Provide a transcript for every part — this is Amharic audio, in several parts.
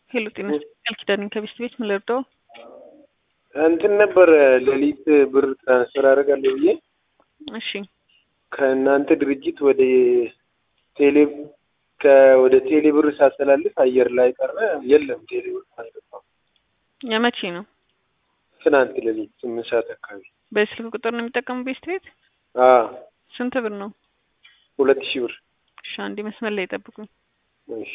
ሄሎ ጤና ቃል ኪዳን ከቤስት ቤት ምን ልርዳው? እንትን ነበር ሌሊት ብር ትራንስፈር አደርጋለሁ ብዬ እሺ ከእናንተ ድርጅት ወደ ቴሌ ወደ ቴሌ ብር ሳስተላልፍ አየር ላይ ቀረ። የለም ቴሌ ብር አልገባም። የመቼ ነው? ትናንት ሌሊት ስምንት ሰዓት አካባቢ። በስልክ ቁጥር ነው የሚጠቀሙ ቤስት ቤት? አዎ ስንት ብር ነው? ሁለት ሺህ ብር። እሺ አንዴ መስመር ላይ ጠብቁኝ። እሺ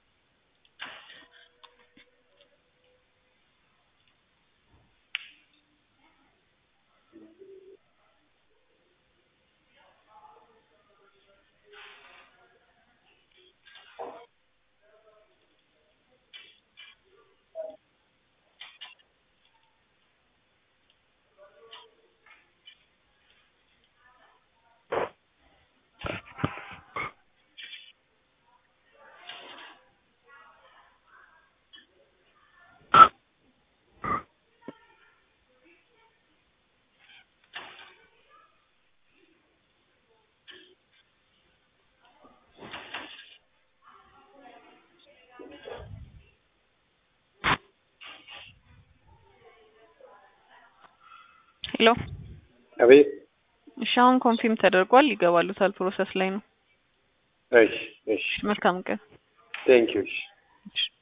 ሄሎ አቤት። እሺ አሁን ኮንፊርም ተደርጓል። ይገባሉታል። ፕሮሰስ ላይ ነው። እሺ እሺ። መልካም ቀን። ቴንኪው። እሺ እሺ